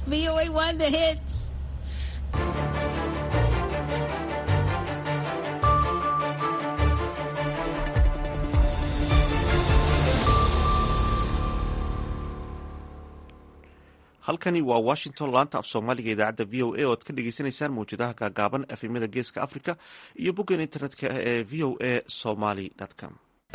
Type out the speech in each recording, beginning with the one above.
VOA One, the hits. halkani waa washington laanta af soomaaliga idaacadda v o a oo ad ka dhegeysaneysaan mawjadaha gaagaaban efemyada geeska africa iyo boggan internetka ee v o a somaly com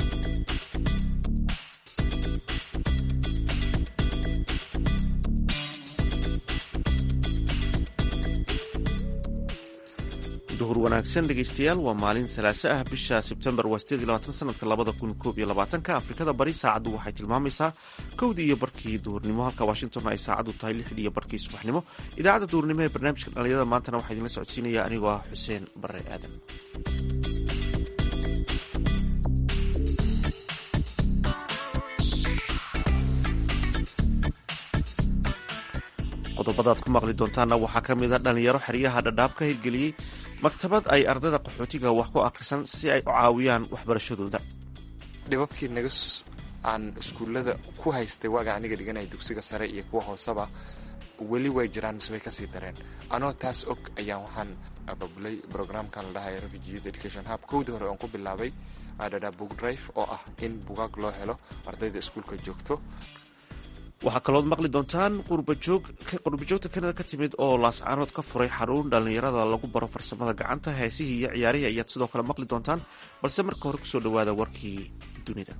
duhur wanaagsan dhegeystayaal waa maalin salaaso ah bisha sebtembar waa sideed iyo labaatan sanadka labada kun koob iyo labaatanka afrikada bari saacaddu waxay tilmaamaysaa kowdii iyo barkii duhurnimo halka washington ay saacaddu tahay lixdii iyo barkii subaxnimo idaacadda duhurnimo ee barnaamijka dhalinyarada maantana waxaa idinla socodsiinaya anigoo ah xuseen bare aadan qodobadaad ku maqli doontaanna waxaa ka mid a dhalinyaro xeryaha dhadhaab ka hirgeliyey maktabad ay ardayda qaxootiga wax ku akhrisan si ay u caawiyaan waxbarashadooda dhibabkii naga aan iskuullada ku haystay waaga aniga dhiganaya dugsiga sare iyo kuwa hooseba weli way jiraan mise way kasii dareen anoo taas og ayaan waxaan ababulay brograamkan la dhahay refugee education hub kowdii hore oon ku bilaabay dhadhaab book drive oo ah in bugaag loo helo ardayda iskuulka joogto waxaa kalood maqli doontaan qurbajoogta kanada ka timid oo laascaanood ka furay xarun dhallinyarada lagu baro farsamada gacanta heesihii iyo ciyaarihii ayaad sidoo kale maqli doontaan balse marka hore kusoo dhowaada warkii dunida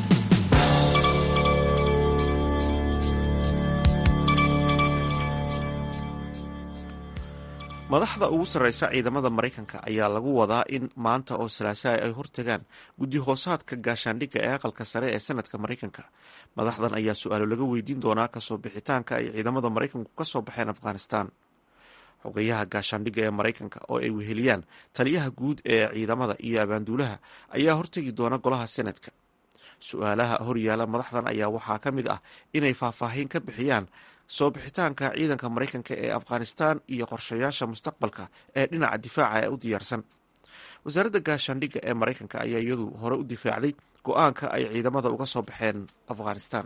madaxda ugu sarreysa ciidamada maraykanka ayaa lagu wadaa in maanta oo salaasaha ay hortagaan guddi hoosaadka gaashaandhigga ee aqalka sare ee sanadka maraykanka madaxdan ayaa su-aalo laga weydiin doonaa kasoo bixitaanka ay ciidamada maraykanku ka soo baxeen afghanistan xogayaha gaashaandhigga ee maraykanka oo ay weheliyaan taliyaha guud ee ciidamada iyo abaanduulaha ayaa hortegi doona golaha senadka su-aalaha horyaala madaxdan ayaa waxaa ka mid ah inay faahfaahin ka bixiyaan soo bixitaanka ciidanka maraykanka ee afghanistan iyo qorshayaasha mustaqbalka ee dhinaca difaaca ee u diyaarsan wasaaradda gaashaandhigga ee maraykanka ayaa iyadu hore u difaacday go-aanka ay ciidamada uga soo baxeen afghanistan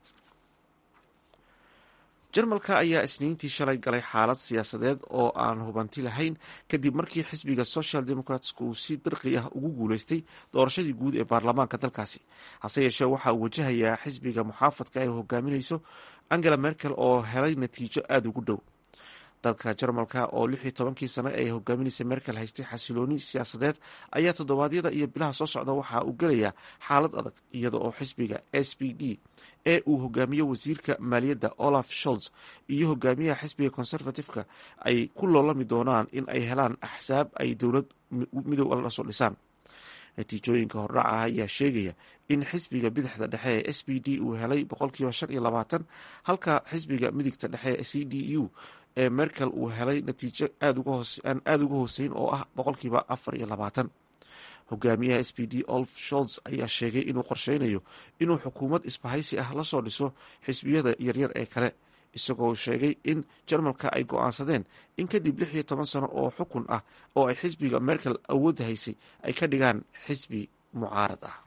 jarmalka ayaa isniintii shalay galay xaalad siyaasadeed oo aan hubanti lahayn kadib markii xisbiga social democratska uu si dirqi ah ugu guuleystay doorashadii guud ee baarlamaanka dalkaasi hase yeeshee waxa uu wajahayaa xisbiga muxaafadka ay hogaaminayso angela merkel oo helay natiijo aada ugu dhow dalka jarmalka oo lix iyo tobankii sano ay hogaaminaysa merkel haystay xasilooni siyaasadeed ayaa toddobaadyada iyo bilaha soo socda waxa uu gelayaa xaalad adag iyada oo xisbiga s p d ee uu hogaamiyo wasiirka maaliyadda olaf sholz iyo hogaamiyaha xisbiga conservativeka ay ku loolami doonaan in ay helaan axsaab ay dowlad midow la soo dhisaan natiijooyinka hordhaca ayaa sheegaya in xisbiga bidixda dhexe ee s p d uu helay boqolkiiba shan iyo labaatan halka xisbiga midigta dhexe ee c d u ee merkel uu helay natiijo aan aada uga hooseyn oo ah boqolkiiba afar iyo labaatan hogaamiyaha s p d olf sholz ayaa sheegay inuu qorsheynayo inuu xukuumad isbahaysi ah lasoo dhiso xisbiyada yaryar ee kale isagoo sheegay in jarmalka ay go-aansadeen in kadib lix iyo toban sano oo xukun ah oo ay xisbiga merkel awoodda haysay ay ka dhigaan xisbi mucaarad ah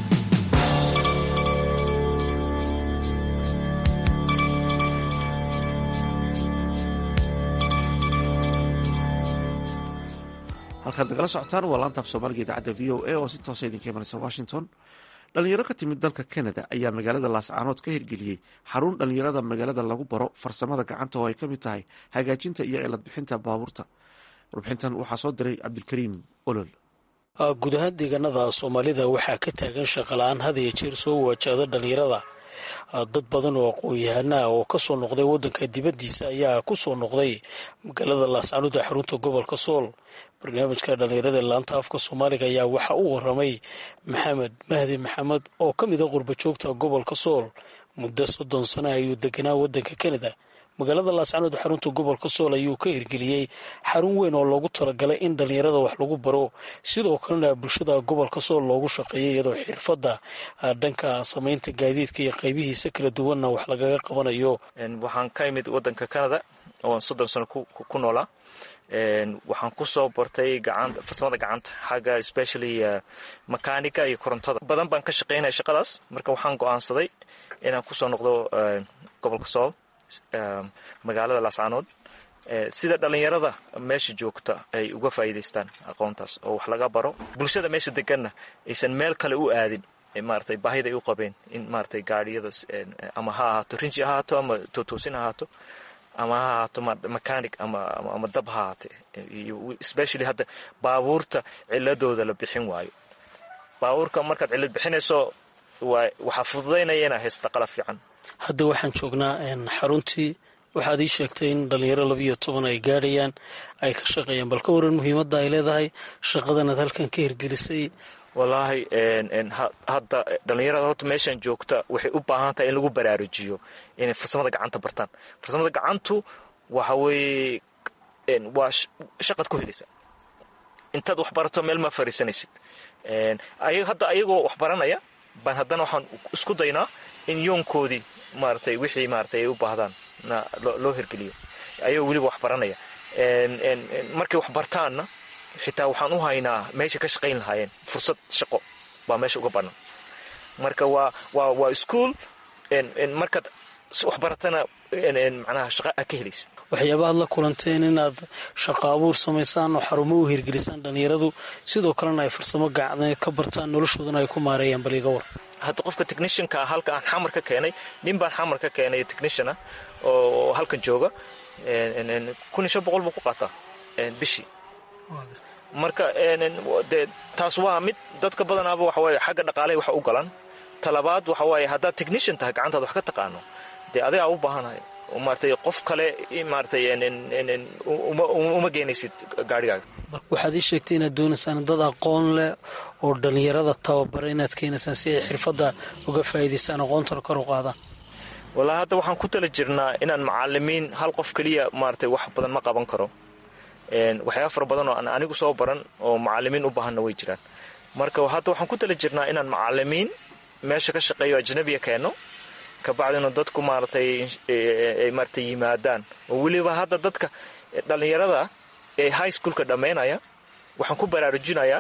halkaad nagala socotaan waa laantaaf soomaaliga idaacadda v o a oo si toosa idinka imanaysa washington dhalinyaro ka timid dalka canada ayaa magaalada laascaanood ka hirgeliyey xarun dhalinyarada magaalada lagu baro farsamada gacanta oo ay ka mid tahay hagaajinta iyo cilad bixinta baabuurta warbixintan waxaa soo diray cabdilkariim olol guud ahaan deegaanada soomaalida waxaa ka taagan shaqala-aan had iyo jeer soo waajahda dhalinyarada dad badan oo aqoon-yahanaa oo kasoo noqday wadanka dibadiisa ayaa kusoo noqday magaalada laascaanood ee xarunta gobolka sool barnaamijka dhalinyarada laanta afka soomaaliga ayaa waxaa u waramay maxamed mahdi maxamed oo ka mid a qurbajoogta gobolka sool muddo soddon sano ayuu deganaa wadanka canada magaalada laascaanood xarunta gobolka sool ayuu ka hirgeliyey xarun weyn oo loogu talagalay in dhalinyarada wax lagu baro sidoo kalena bulshada gobolka sool loogu shaqeeyay iyadoo xirfadda dhanka samaynta gaadiidka iyo qaybihiisa kala duwanna wax lagaga qabanayo waxaan ka imid wadanka canada oon soddon sano ku noolaa waxaan kusoo bartay farsamada gacanta xagga specially makanika iyo korontada badan baan ka shaqeynaya shaqadaas marka waxaan go-aansaday inaan kusoo noqdo gobolka sool magaalada laascaanood sida dhallinyarada meesha joogta ay uga faa'iidaystaan aqoontaas oo wax laga baro bulshada meesha deganna aysan meel kale u aadin maaragtay baahida ay u qabeen in maaragtay gaadhiyadas ama ha ahaato rinji ha ahaato ama tootoosin ha ahaato ama ha ahaato mechanic ama ama dab ha ahaate especially hadda baabuurta ciladooda la bixin waayo baabuurka markaad cilad bixinayso waxaa fududaynaya inaa haysta qalab fiican hadda waxaan joognaa xaruntii waxaad ii sheegtay in dhalinyaro labiiyo toban ay gaadhayaan ay ka shaqeeyaan bal ka waran muhiimadda ay leedahay shaqadanaad halkan ka hirgelisay wallaahi hadda dhallinyarada horta meeshan joogta waxay u baahan tahay in lagu baraarujiyo inay farsamada gacanta bartaan farsamada gacantu waxa weeye waa shaqad ku helaysa intaad wax barato meel ma fariisanaysid hadda ayagoo wax baranaya baan haddana waxaan isku daynaa in yoonkoodii maaratay wixii maaratay ay u baahdaan loo hirgeliyo ayagoo weliba wax baranaya markay wax bartaanna xitaa waxaan u haynaa meesha ka shaqayn lahaayeen fursad shaqo baa meesha uga banan marka waa waa waa ischool markaad wax baratana macnaha shaqa aad ka helaysid waxyaabahaad la kulanteen inaad shaqo abuur samaysaan oo xarumo u hirgelisaan dhallinyaradu sidoo kalena ay farsamo gacdeed ka bartaan noloshoodana ay ku maareeyaan bal iga war hadda qofka technishanka ah halka aan xamar ka keenay nin baan xamar ka keenay technishan ah oo halkan jooga kun iyo shan boqol buu ku qaataa bishii marka dee taas waa mid dadka badanaaba waxa waaye xagga dhaqaalahay wax u galan talabaad waxa waaye haddaad technishan tahay gacantaad wax ka taqaano dee adigaa u baahanahay maaratay qof kale maaratay uma geenaysid gaarhigaaga waxaad ii sheegtay inaad doonaysaan dad aqoon leh oo dhallinyarada tababara inaad keenaysaan si ay xirfadda uga faa'iidaystaan aqoontana kor u qaadaan wallaahi hadda waxaan ku tala jirnaa inaan macalimiin hal qof keliya maaratay wax badan ma qaban karo waxyaaba fara badan oo aan anigu soo baran oo macalimiin u baahanna way jiraan marka hadda waxaan ku tala jirnaa inaan macalimiin meesha ka shaqeeyo ajnabiya keenno kabacdina dadku maaratay maaratay yimaadaan oo weliba hadda dadka dhallinyarada ee high schoolka dhammaynaya waxaan ku baraarujinayaa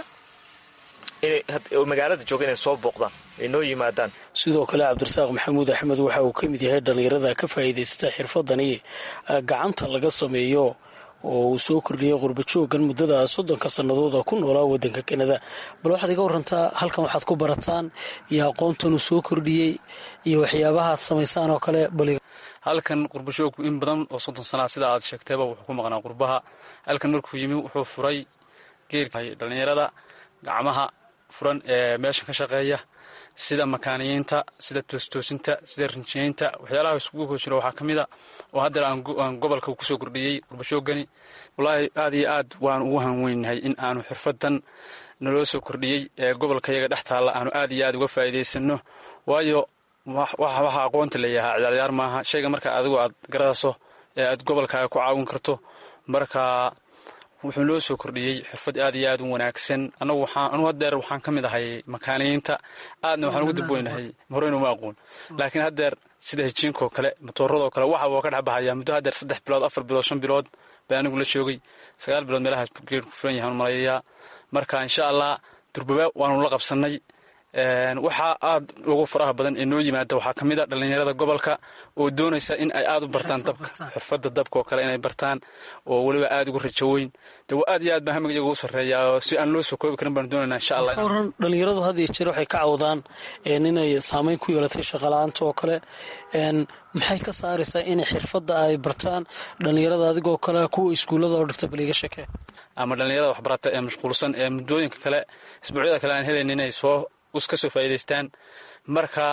oo magaalada jooga inay soo booqdaan ay noo yimaadaan sidoo kale cabdirasaaq maxamuud axmed waxa uu ka mid yahay dhallinyarada ka faa'iidaysata xirfadani gacanta laga sameeyo oo uu soo kordhiyey qurbajoogan muddada soddonka sannadood oo ku noolaa waddanka kanada bal waxaad iga warantaa halkan waxaad ku barataan iyo aqoontan uu soo kordhiyey iyo waxyaabahaad samaysaan oo kale bal halkan qurbashoogku in badan oo soddon sanaa sida aad sheegtayba wuxuu ku maqnaa qurbaha halkan markuu yimi wuxuu furay geerka dhallinyarada gacmaha furan ee meeshan ka shaqeeya sida makaaniyiinta sida toostoosinta sida rinjiyeynta waxyaalaha iskugu hoosjiro waxaa ka mid a oo haddeer aan gobolka kusoo kordhiyey qurbashoogani wallaahi aad iyo aad waan ugu hanweynahay in aanu xirfadan naloo soo kordhiyey ee gobolka yaga dhex taalla aanu aad iyo aad uga faa'iidaysano waayo waxa aqoonta layahaa ciyaaryaar maaha shayga marka adigu aad garadaso ee aad gobolkaaga ku caawin karto marka wuxuu noo soo kordhiyey xirfad aad iyo aad u wanaagsan anagu waxaan anugu haddeer waxaan ka mid ahay makaaniyiinta aadna waxaan ugu dabweynahay horeyna uma aqoon laakiin haddeer sida hijiinkoo kale matooradoo kale waxa waa ka dhex baxaya muddo haddeer saddex bilood afar bilood shan bilood baa anigu la joogay sagaal bilood meelahaas geerku furan yahaan malayayaa marka insha allah durbaba waanu la qabsannay waxaa aad ugu faraha badan ee noo yimaada waxaa ka mid a dhallinyarada gobolka oo doonaysa in ay aad u bartaan dabka xirfadda dabka oo kale inay bartaan oo weliba aad ugu rajo weyn de aad iyo aad baa hamiga iyaga u sarreeyaa si aan loo soo koobi karin baanu doonayna insha allah waran dhallinyaradu had iyo jeer waxay ka cawdaan inay saameyn ku yeelatay shaqala-aanta oo kale maxay ka saaraysaa inay xirfadda ay bartaan dhallinyarada adigoo kale kuwa iskuullada oo dhigta bal iga shakee ama dhallinyarada waxbarata ee mashquulsan ee muddooyinka kale isbuucyada kale aan helayn inay soo ka soo faa'iidaystaan marka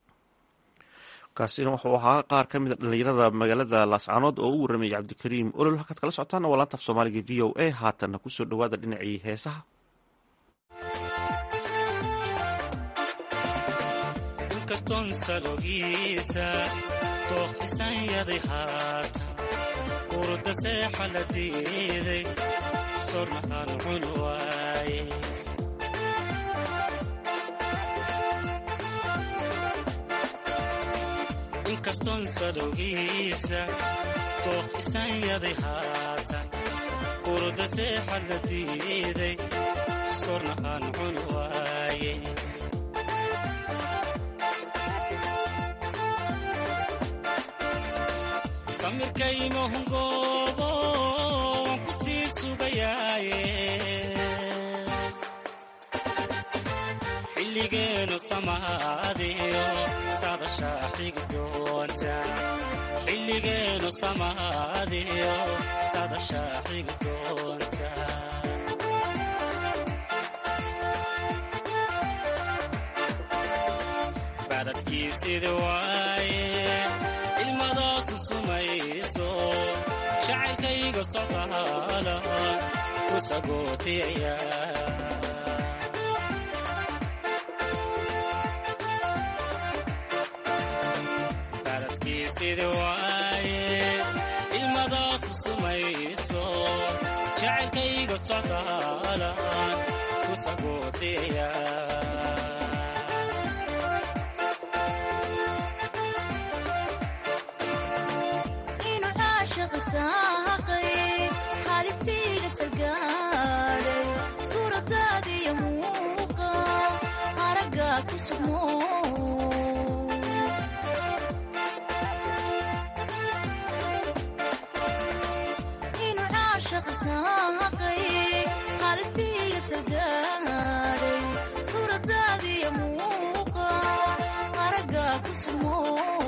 kaasina wuxuu ahaa qaar ka mid a dhallinyarada magaalada laascaanood oo u warramayay cabdikariim olol halkaad kala socotaana waa laanta af soomaaliga v o a haatanna kusoo dhowaada dhinacii heesaha inkastoon salogiisa dooq isanyaday haatan urda seexa la diiday sornahaan cun waaye inkastoon sadowgiisa dooq isanyaday haatan urda seexa la diiday sornahaan cun waaye samirkaymahungoobo waan ku sii sugayaaye xilligeenu samaadiyo sadashaa xigi doonta xilligeenu samaadiyo sadashaa xigi doonta badadkiisida waaye ilmadaasu sumayso jacaylkayga socdaala ku sagootiyaya badadkiisida waaye ilmadaasu sumayso jacaylkayga socdaala ku sagootiyaya inu caashiqa saaqay xaalistiiga sargaadhay suuradaadiyo muuqa aragga ku sugmo inu caashiqa saaqay xaalistiiga sargaadhay suuradaadiyo muuqa aragga ku sugmo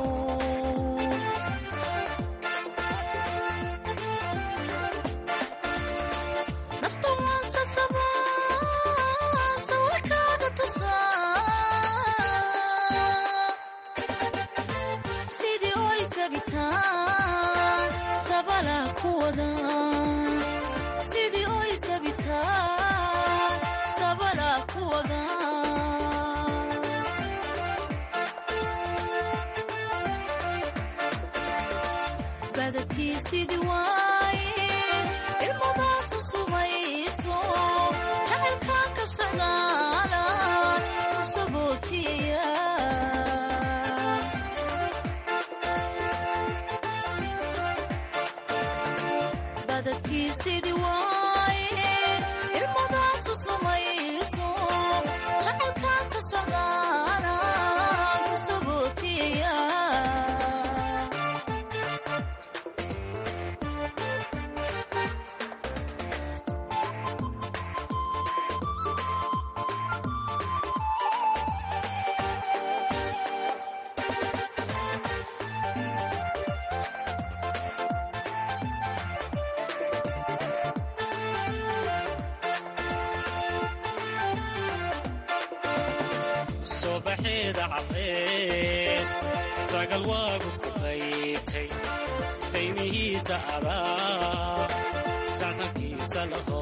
nafta waan sasabaa sawirkaaga tusaa sidii oy sabitaan sabala ku wada sidii oy sabitaan sabala ku wada badadkii sidii waaye ilmadaasu sumayso jacaylkaan ka socdaala ku sagootiyaya badadkii sidii waaye ilmadaasu sumayso jacaylkaan ka socdaala ku sagootiyaya subaxeeda caddeed sagal waagu ku qaytay saymihiisa adaa sansankiisa laho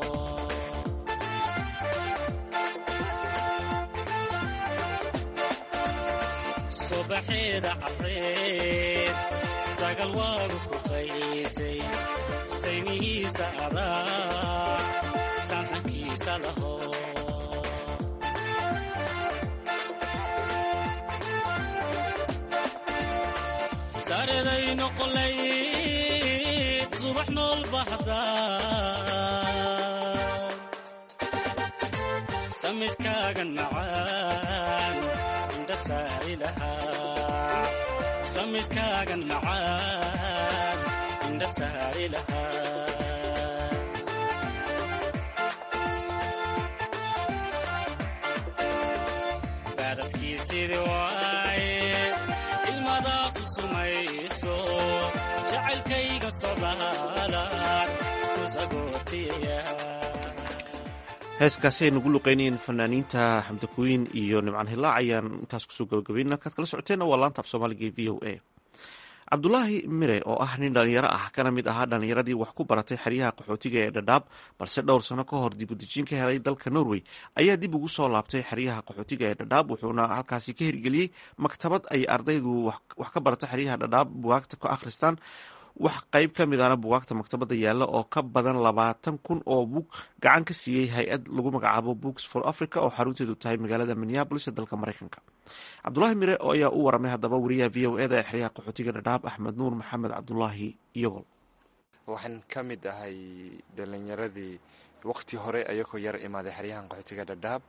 subaxeeda caddeed sagal waagu ku qaytay saymihiisa adaa sansankiisa laho sareday noqolayd subax nool baxda samiskaagan macaan indha saari lahaa samiskaagan macaan indha saari lahaa baadadkii sidii waaye ilmadaasu sumayso jacaylkayga socdaalaan ku sagootiyaya heeskaasi ay nagu luqeynayeen fanaaniinta xamdakooyin iyo nimcaan hilaac ayaan intaas kusoo gabagabayna kaad kala socoteenna waa laanta af soomaaliga ee v o a cabdulaahi mire oo ah nin dhalinyaro ah kana mid ahaa dhalinyaradii wax ku baratay xeryaha qaxootiga ee dhadhaab balse dhowr sano ka hor dibudejin ka helay dalka norway ayaa dib ugu soo laabtay xeryaha qaxootiga ee dhadhaab wuxuuna halkaasi ka hirgeliyey maktabad ay ardaydu wax ka barata xeryaha dhadhaab bugaagta ka akhristaan wax qayb ka mid ana bugaagta maktabadda yaalla oo ka badan labaatan kun oo bug gacan ka siiyey hay-ad lagu magacaabo books for africa oo xarunteedu tahay magaalada minneabolis ee dalka maraykanka cabdulaahi mire oo ayaa u waramay haddaba wariyaha v o eda ee xeryaha qaxootiga dhadhaab axmed nuur maxamed cabdulaahi iyagol waxaan ka mid ahay dhalinyaradii waqti hore ayagoo yar imaaday xeryahan qaxootiga dhadhaab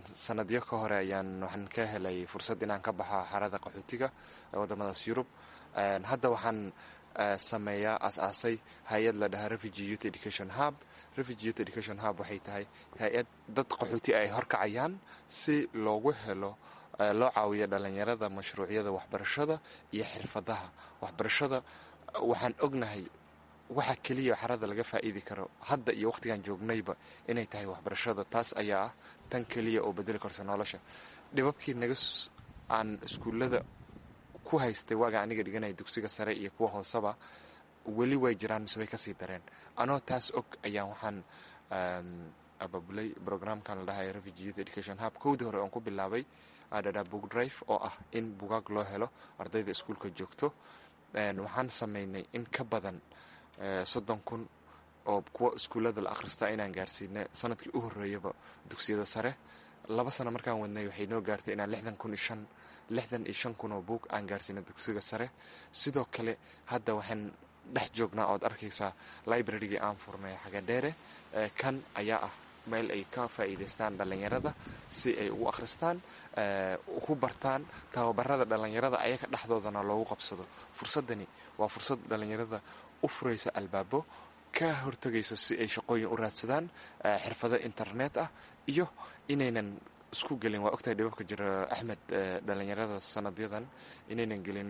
sanadyo ka hore ayaan waxaan ka helay fursad inaan ka baxo xarada qaxootiga ee wadamadaas yurub hadda waxaan sameeyaa aas-aasay hay-ad la dhahaa refugee youth education hub refugee youth education hub waxay tahay hay-ad dad qaxooti ay horkacayaan si loogu helo loo caawiyo dhalinyarada mashruucyada waxbarashada iyo xirfadaha waxbarashada waxaan ognahay waxa keliya xarada laga faa'iidi karo hadda iyo wakhtigan joognayba inay tahay waxbarashada taas ayaa ah tan keliya oo bedeli karta nolosha dhibabkii naga aan iskuullada ku haystay waaga aniga dhiganaya dugsiga sare iyo kuwa hooseba weli way jiraan mise way kasii dareen anoo taas og ayaan waxaan ababulay brograamkan la dhahay refugee youth education hub kowdii hore oon ku bilaabay adhadha book drive oo ah in bugaag loo helo ardayda iskuulka joogto waxaan sameynay in ka badan soddon kun oo kuwa iskuullada la akhristaa inaan gaarsiina sanadkii u horreeyaba dugsiyada sare laba sano markaan wadnay waxay noo gaartay inaan lixdan kun iyo shan lixdan iyo shan kun oo buug aan gaarsiina dugsiga sare sidoo kale hadda waxaan dhex joognaa ood arkaysaa librarygii aan furnay xagadheere kan ayaa ah meel ay ka faa'iidaystaan dhallinyarada si ay ugu akhristaan ku bartaan tababarada dhallinyarada ayaga dhexdoodana loogu qabsado fursadani waa fursad dhallinyarada u furaysa albaabo ka hortegayso si ay shaqooyin u raadsadaan xirfado internet ah iyo inaynan isku gelin waa ogtahay dhibabka jira axmed dhallinyarada sanadyadan inaynan gelin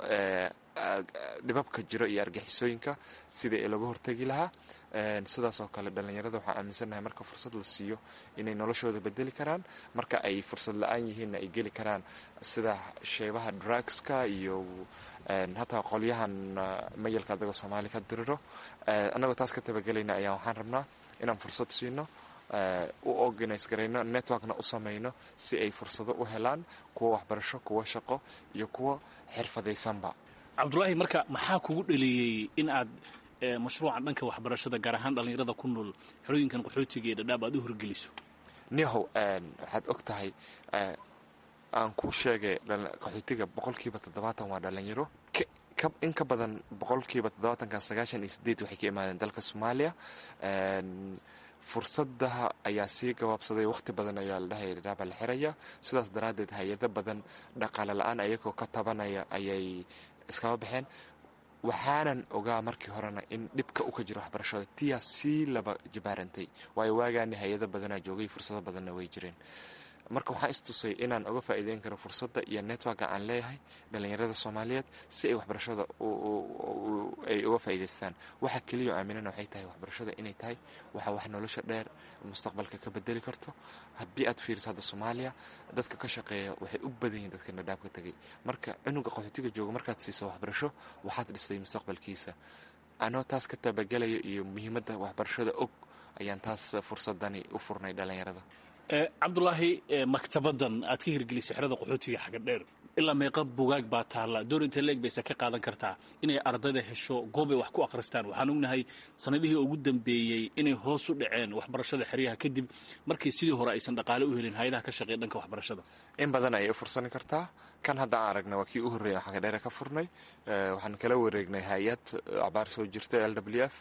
dhibabka jiro iyo argixisooyinka sidai laga hortegi lahaa sidaas oo kale dhallinyarada waxaan aaminsannahay marka fursad la siiyo inay noloshooda bedeli karaan marka ay fursad la-aan yihiinna ay geli karaan sida sheebaha drugska iyo hataa qolyahan mayalka adagoo soomaali ka diriro annagoo taas ka tabagelayna ayaa waxaan rabnaa inaan fursad siino u organise garayno networkna u samayno si ay fursado u helaan kuwa waxbarasho kuwa shaqo iyo kuwa xirfadaysanba cabdulaahi marka maxaa kugu dhaliyey in aad mashruucan dhanka waxbarashada gaar ahaan dhallinyarada ku nool xerooyinkan qaxootiga ee dhadhaab aad u horgeliso nihow waxaad og tahay aan ku sheegay qaxootiga boqolkiiba toddobaatan waa dhallinyaro in ka badan boqolkiiba toddobaatanka sagaashan iyo sideed waxay ka imaadeen dalka soomaaliya fursadaha ayaa sii gabaabsaday wakhti badan ayaa la dhahaya dhadhaaba la xiraya sidaas daraaddeed hay-ado badan dhaqaale la-aan ayagoo ka tabanaya ayay iskaba baxeen waxaanan ogaa markii horena in dhibka u ka jiro waxbarashada tiyaa sii laba jibaarantay waayo waagaani hay-ado badanaa joogay fursado badanna way jireen marka waxaan istusay inaan uga faa'iideyn karo fursadda iyo networka aan leeyahay dhallinyarada soomaaliyeed si ay waxbarashada ay uga faa'iidaystaan waxa keliya oo aaminana waxay tahay waxbarashada inay tahay waxa wax nolosha dheer mustaqbalka ka bedeli karto haddii aad fiiriso hadda soomaaliya dadka ka shaqeeya waxay u badan yihin dadka nadhaab ka tegay marka cunuga qaxootiga jooga markaad siisa waxbarasho waxaad dhistay mustaqbalkiisa anoo taas ka tabagelayo iyo muhiimadda waxbarashada og ayaan taas fursadani u furnay dhallinyarada cabdulaahi maktabadan aad ka hirgelisay xerada qaxootiga xaga dheer ilaa meeqa bugaag baa taalla door inta leeg bayse ka qaadan kartaa inay ardayda hesho goobay wax ku akhristaan waxaan ognahay sanadihii ugu dambeeyey inay hoos u dhaceen waxbarashada xeryaha kadib markii sidii hore aysan dhaqaale u helin hay-adaha ka shaqeeya dhanka waxbarashada in badan ayay u fursani kartaa kan hadda aan aragna waa kii u horreeya xaga dheere ka furnay waxaan kala wareegnay hay-ad abaar soo jirta l w f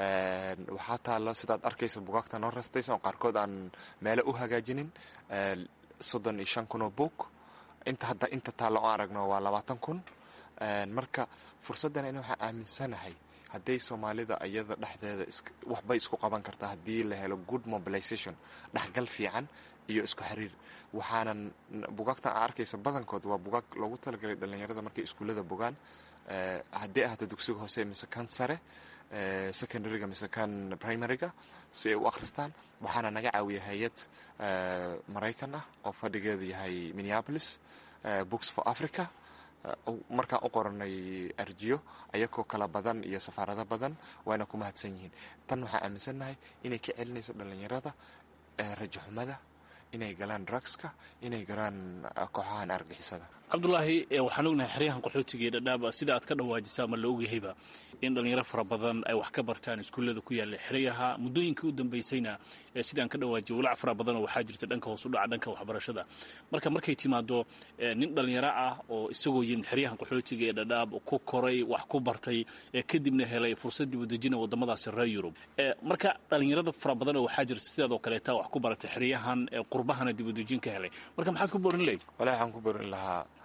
waxaa taalla sidaad arkaysa bugaagta noo rastaysan oo qaarkood aan meelo u hagaajinin soddon iyo shan kun oo buug inta hadda inta taalla oo aragno waa labaatan kun marka fursaddan in waxaan aaminsanahay hadday soomaalida iyada dhexdeeda waxbay isku qaban kartaa haddii la helo good mobilization dhexgal fiican iyo isku xiriir waxaanan bugaagtan aa arkaysa badankood waa bugaag loogu talagalay dhallinyarada markay iskuullada bogaan haddii ahaato dugsiga hoose mise kan sare secondaryga mise kan primaryga si ay u akhristaan waxaana naga caawiya hay-ad maraykan ah oo fadhigeedu yahay minneapolis books for africa markaan u qoranay arjiyo ayagoo kala badan iyo safaarado badan waana ku mahadsan yihiin tan waxaan aaminsannahay inay ka celinayso dhallinyarada rajaxumada inay galaan drugska inay galaan kooxahan argixisada cabdulaahi waxaan ognahay xeryahan qaxootiga ee dhadhaaba sida aad ka dhawaajisa ama la ogyahayba in dhallinyaro fara badan ay wax ka bartaan iskuullada ku yaalla xeryaha muddooyinkii u dambaysayna sidaan ka dhawaajiya walac fara badanoo waxaa jirta dhanka hoos u dhaca dhanka waxbarashada marka markay timaado nin dhallinyaro ah oo isagoo yimid xeryahan qaxootiga ee dhadhaab ku koray wax ku bartay kadibna helay fursad dib u dejina waddamadaasi reer yurub marka dhallinyarada fara badanoo waxaa jirta sidaadoo kaleeta wax ku baratay xeryahan qurbahana dib u dejin ka helay marka maxaad ku borin leyd walahi waxaan ku borin lahaa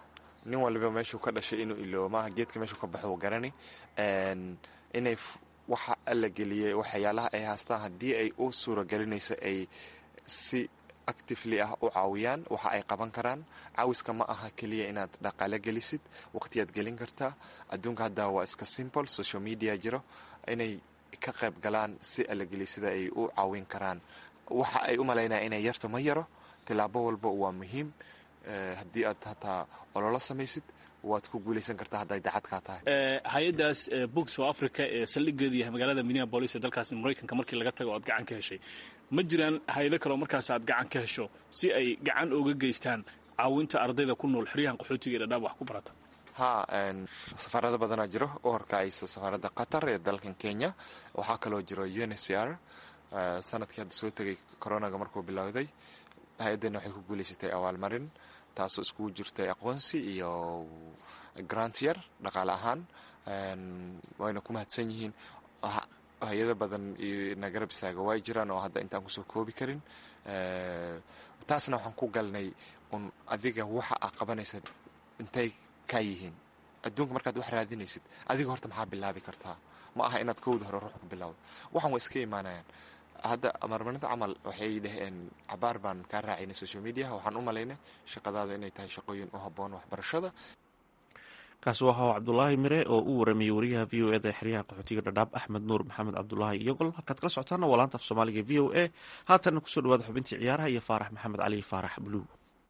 nin waliba meeshuu ka dhashay inuu iloobo maaha geedka meeshuu ka baxo garani inay waxa alla geliyey waxyaalaha ay haastaan haddii ay u suuragelinayso ay si actively ah u caawiyaan waxa ay qaban karaan caawiska ma aha keliya inaad dhaqaale gelisid waqtiyaad gelin kartaa adduunka hadda waa iska simple social media jiro inay ka qayb galaan si allageliy sida ay u caawin karaan waxa ay u malaynaya inay yarta ma yaro tilaabo walba waa muhiim haddii aad hataa ololo samaysid waad ku guulaysan kartaa hadday dacad kaa tahay hay-addaas books for africa ee saldhigeedu yahay magaalada minneabolis ee dalkaasi maraykanka markii laga tago oad gacan ka heshay ma jiraan hay-ado kaleo markaas aad gacan ka hesho si ay gacan uga geystaan caawinta ardayda ku nool xeryahan qaxootiga ee dhadhaab wax ku barata ha safaarado badanaa jiro u horkacaysa safaaradda qatar ee dalkan kenya waxaa kaloo jiro uncr sanadkii hadda soo tegay coronaga markuu bilowday hay-addana waxay ku guulaysatay abaalmarin taasoo iskugu jirtay aqoonsi iyo grantyar dhaqaale ahaan wayna ku mahadsan yihiin hay-ado badan na garab istaaga way jiraan oo hadda intaan kusoo koobi karin taasna waxaan ku galnay un adiga waxa aa qabanaysa intay kaa yihiin adduunka markaad wax raadinaysid adiga horta maxaa bilaabi kartaa ma aha inaad kowda hore ruux ku bilowdo waxan waa iska imaanayaan hadda marmarinta camal waxay dhaheen cabaar baan kaa raacaynay social mediaha waxaan u malaynay shaqadaada inay tahay shaqooyin u habboon waxbarashada kaasi waxaa cabdulaahi mire oo u waramayey wariyaha v o eda ee xeryaha qaxootiga dhadhaab axmed nuur maxamed cabdulaahi iyogol halkaad kala socotaana waa laanta af soomaaliga v o a haatanna kusoo dhawaada xubintii ciyaaraha iyo faarax maxamed cali faarax bluu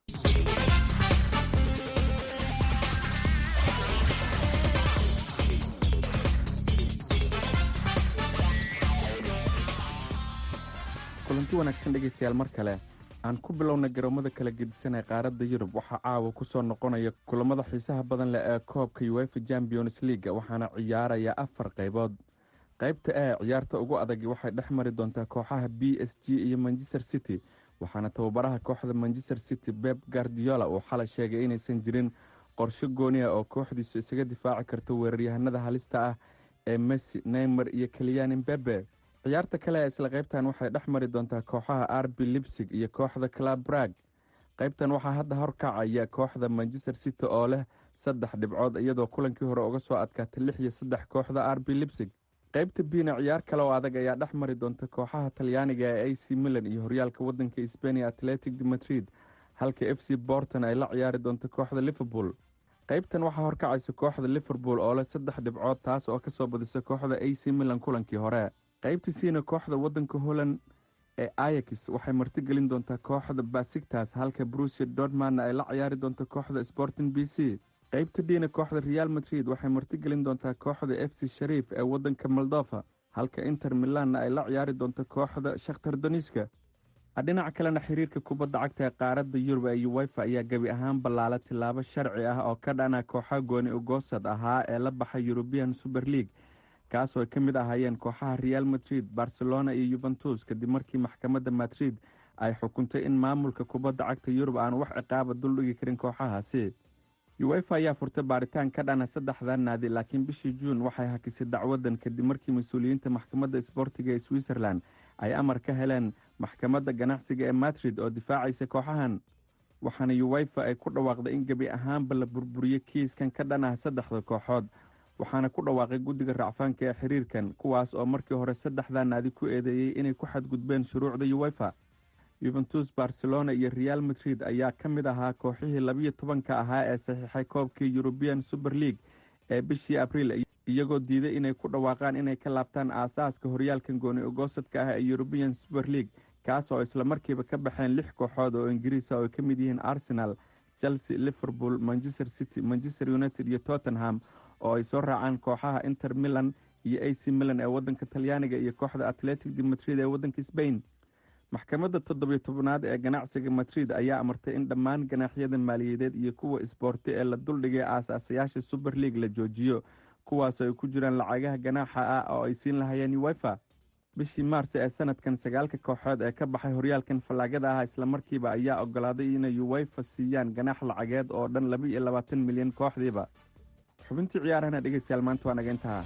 kulanti wanaagsan dhegaystayaal mar kale aan ku bilowna garoomada kala gedisan ee qaaradda yurub waxaa caawa ku soo noqonaya kulamada xiisaha badan leh ee koobka uefa champions leaga waxaana ciyaaraya afar qaybood qaybta ee ciyaarta ugu adagi waxay dhex mari doontaa kooxaha b s g iyo manchester city waxaana tababaraha kooxda manchester city beb gardiola uu xalay sheegay inaysan jirin qorsho gooniya oo kooxdiisu isaga difaaci karto weeraryahanada halista ah ee messi neymer iyo kaliyani bebe ciyaarta kale ee isla qaybtan waxay dhex mari doontaa kooxaha arbi libsig iyo kooxda club brag qaybtan waxaa hadda horkacaya kooxda manchester city oo leh saddex dhibcood iyadoo kulankii hore uga soo adkaatay lix iyo saddex kooxda arbi libsig qaybta biina ciyaar kale oo adag ayaa dhex mari doonta kooxaha talyaaniga ee a c milan iyo horyaalka wadanka sbania atletic de madrid halka f c borton ay la ciyaari doonto kooxda liverpool qaybtan waxaa horkacaysa kooxda liverpool oo leh saddex dhibcood taas oo kasoo badisa kooxda a c milan kulankii hore qaybtiisiina kooxda wadanka holland ee ayax waxay martigelin doontaa kooxda basigtas halka brusia dortmanna ay la ciyaari doonto kooxda sporting b c qaybta diina kooxda real madrid waxay martigelin doontaa kooxda f c shariif ee wadanka moldova halka inter milanna ay la ciyaari doonto kooxda shakhtar doniska dhinaca kalena xiriirka kubadda cagta ee qaaradda yurub ee uwefa ayaa gebi ahaan ballaala tilaabo sharci ah oo ka dhana kooxa gooni ugoosad ahaa ee la baxay eurubian super league kaasoo ay ka mid ahaayeen kooxaha real madrid barcelona iyo yuventus kadib markii maxkamadda madrid ay xukuntay in maamulka kubadda cagta yurub aan wax ciqaaba duldhigi karin kooxahaasi uwefa ayaa furtay baaritaan ka dhana saddexda naadi laakiin bishii juun waxay hakisay dacwadan kadib markii mas-uuliyiinta maxkamadda sboortiga ee switzerland ay amar ka heleen maxkamadda ganacsiga ee madrid oo difaacaysa kooxahan waxaana uwefa ay ku dhawaaqday in gebi ahaanba la burburiyo kiiskan ka dhan ah saddexda kooxood waxaana ku dhawaaqay guddiga racfaanka ee xiriirkan kuwaas oo markii hore saddexdaa naadi ku eedeeyey inay ku xadgudbeen shuruucda uwefa yuventus barcelona iyo real madrid ayaa ka mid ahaa kooxihii labiyo tobanka ahaa ee saxiixay koobkii eurubian super league ee bishii abriil iyagoo diiday inay ku dhawaaqaan inay ka laabtaan aasaaska horyaalkan gooni ogoosadka ah ee eurubian super league kaas oo isla markiiba ka baxeen lix kooxood oo ingiriisa oo ay ka mid yihiin arsenal chelsea liverpool manchester city manchester united iyo tottenham oo ay soo raacaan kooxaha inter milan iyo a c milan ee wadanka talyaaniga iyo kooxda atletic de madrid ee wadanka sbain maxkamadda toddobiyo tobnaad ee ganacsiga madrid ayaa amartay in dhammaan ganaaxyada maaliyadeed iyo kuwa isboorti ee la duldhigay aasaasayaasha super league la joojiyo kuwaas ay ku jiraan lacagaha ganaaxa ah oo ay siin lahayeen uwefa bishii maars ee sanadkan sagaalka kooxood ee ka baxay horyaalkan fallaagada ah islamarkiiba ayaa ogolaaday inay uwefa siiyaan ganaax lacageed oo dhan laba iyo labaatan milyan kooxdiiba xubintii ciyaarahana dhegeystayaal maanta waa naga intaha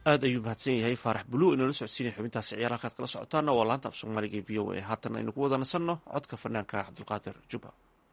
aad ayuu mahadsan yahay faarax bulu inoola socodsiinaya xubintaasi ciyaar halkaad kala socotaana waa laanta af soomaaliga ee v o a haatan aynu ku wada nasanno codka fanaanka cabdulqaadir juba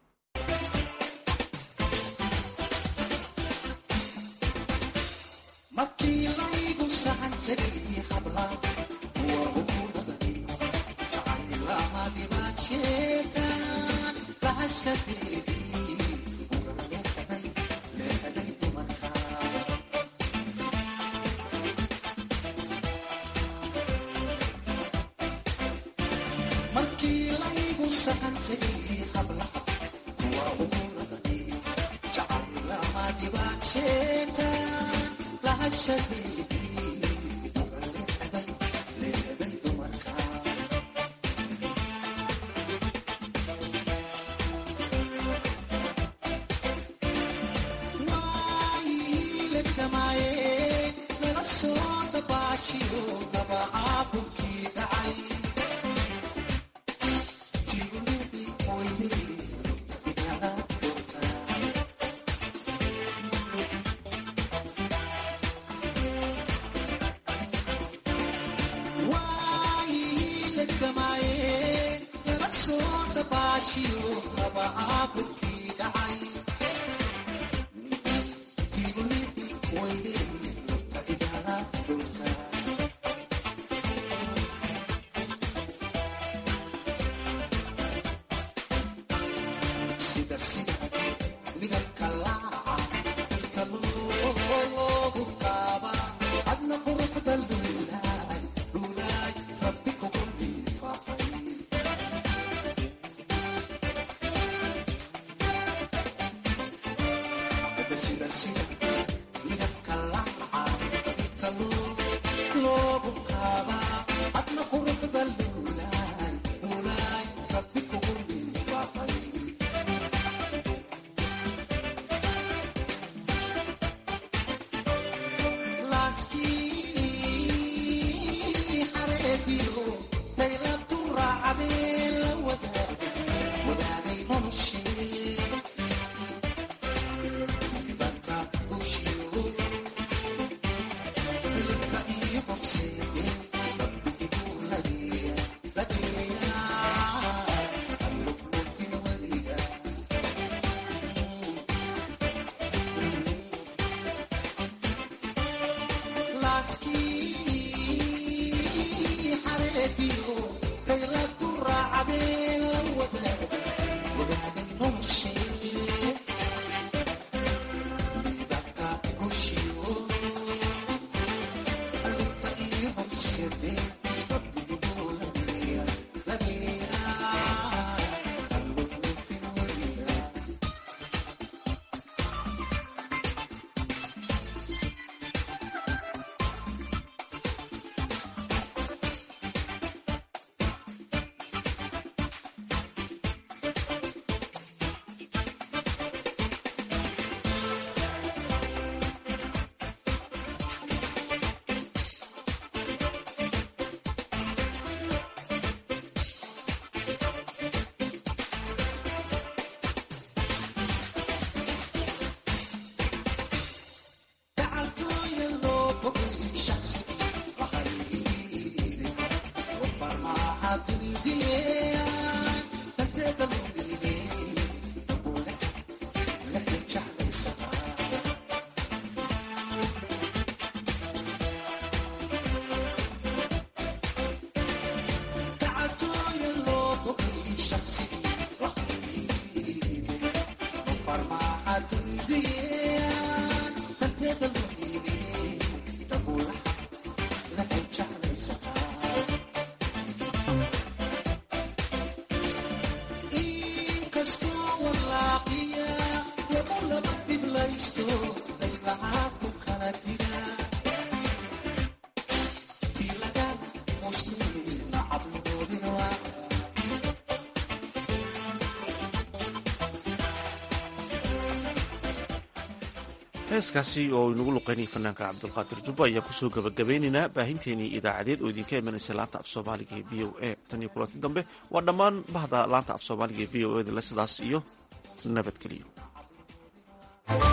heeskaasi oo inagu luqeynaya fanaanka cabdulqaadir jubba ayaa kusoo gabagabeynaynaa baahinteenii idaacadeed oo idinka imanaysa laanta af soomaaliga ee v o a tan iyo kulanti dambe waa dhammaan bahda laanta af soomaaliga ee v o eda le sidaas iyo nabadgeliyo